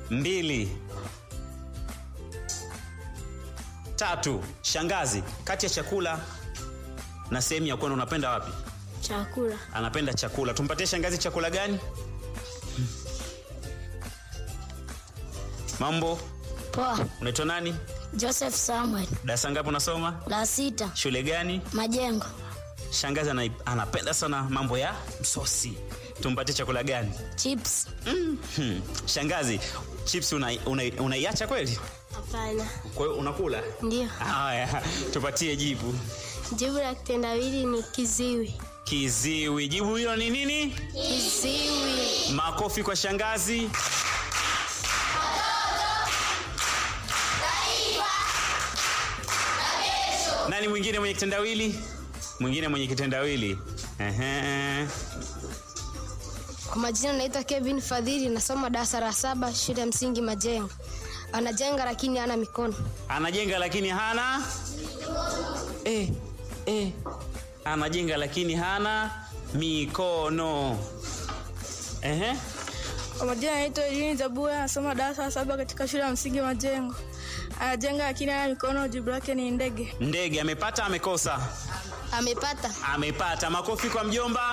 mbili tatu shangazi kati ya chakula na sehemu ya kwenda unapenda wapi Chakula. anapenda chakula tumpatie shangazi chakula gani mambo Poa. unaitwa nani Joseph Samuel. darasa ngapi unasoma La sita. shule gani Majengo. shangazi ana, anapenda sana mambo ya msosi tumpatie chakula gani Chips. hmm. shangazi chips unaiacha una, una unaiacha kweli Hapana. kwa hiyo unakula Ndio. haya tupatie jibu Jibu la kitendawili ni kiziwi. kiziwi jibu hilo ni nini Kiziwi. makofi kwa shangazi nani mwingine mwenye kitendawili mwingine mwenye kitendawili Ehe. Kwa majina naitwa Kevin Fadhili, nasoma darasa la saba shule ya msingi Majengo. Anajenga lakini hana mikono. anajenga lakini hana eh, eh. anajenga lakini hana mikono Ehe. Kwa majina anaitwa Elini Zabua, anasoma darasa la saba katika shule ya msingi Majengo. Anajenga lakini hana mikono, jibu lake ni ndege. ndege amepata amekosa Amepata. amepata makofi kwa mjomba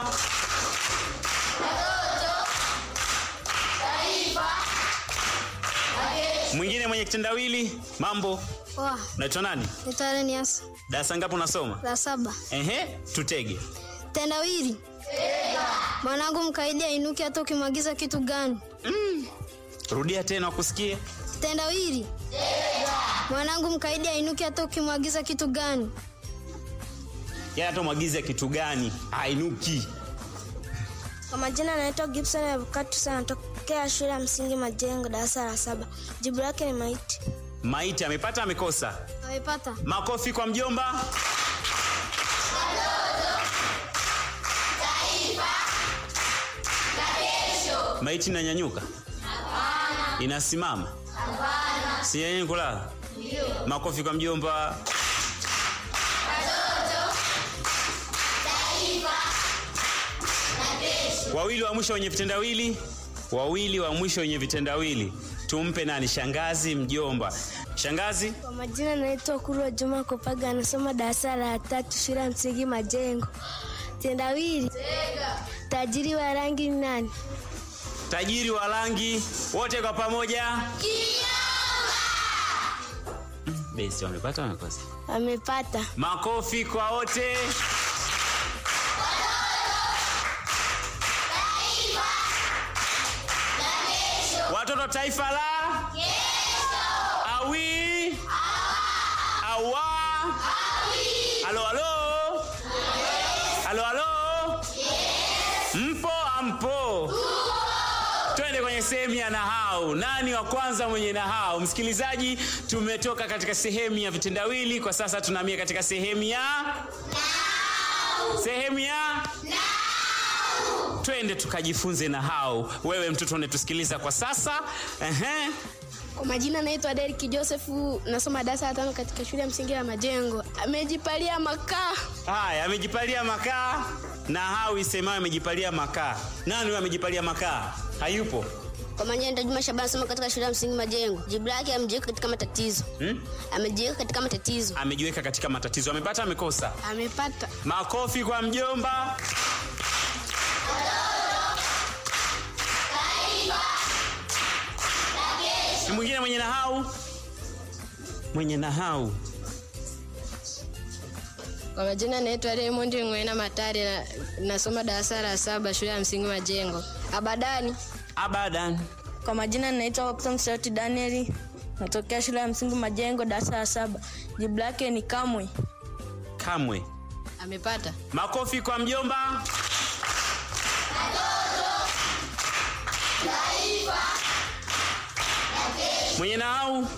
mwingine mwenye kitendawili mambo Poa. unaitwa nani Naitwa Renias. darasa ngapi unasoma La saba. ehe tutege Tendawili. Mwanangu mkaidi ainuki hata ukimwagiza kitu gani? rudia tena wakusikie Tendawili. Mwanangu mkaidi ainuki hata ukimwagiza kitu gani? yeye hata mwagize kitu gani ainuki Kwa majina anaitwa Gibson Avukatus, anatokea shule ya msingi Majengo, darasa la saba. Jibu lake ni maiti. maiti amepata amekosa Amepata. makofi kwa mjomba maiti inanyanyuka inasimama sinyanyuki kulala makofi kwa mjomba wawili wa mwisho wenye vitendawili wawili wa mwisho wenye vitendawili tumpe nani shangazi mjomba shangazi Kwa majina naitwa Kurwa Juma Kopaga, anasoma darasa la tatu shule ya msingi Majengo. Tendawili. Tajiri wa rangi ni nani? tajiri wa rangi wote kwa pamoja besi wamepata wamekosa Amepata. makofi kwa wote watoto taifa la awi awa halo halo halo halo mpo ampo twende kwenye sehemu ya nahau nani wa kwanza mwenye nahau msikilizaji tumetoka katika sehemu ya vitendawili kwa sasa tunaamia katika sehemu ya sehemu ya twende tukajifunze nahau wewe mtoto unetusikiliza kwa sasa Ehe. Kwa majina naitwa Derek Josefu, nasoma darasa la tano katika shule ya msingi ya Majengo. Amejipalia makaa. haya amejipalia makaa nahau isemayo amejipalia makaa nani huyo amejipalia makaa hayupo Kwa majina naitwa Juma Shabani, nasoma katika shule ya msingi Majengo. Jibu lake amejiweka katika matatizo. hmm? Amejiweka katika matatizo. amejiweka katika matatizo amepata amekosa Amepata. makofi kwa mjomba Ni mwingine mwenye nahau mwenye nahau Kwa majina naitwa Raymond Ngwena Matari, na, nasoma darasa la saba shule ya msingi Majengo. Abadani. abadan Kwa majina naitwa Watson Sauti Danieli, natokea shule ya msingi Majengo, darasa la saba. Jibu lake ni kamwe. kamwe Amepata. makofi kwa mjomba mwenye nahau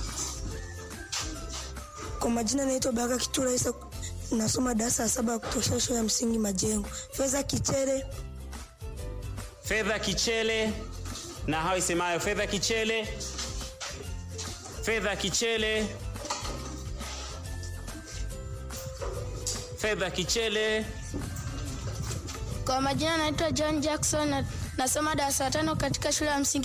Kwa majina naitwa Baraka Kitura Isa, nasoma darasa la saba kutoka shule ya msingi Majengo. Fedha Kichere, fedha kichele na hao isemayo fedha kichele fedha kichele fedha kichele Kwa majina naitwa John Jackson, na, nasoma darasa la tano katika shule ya msingi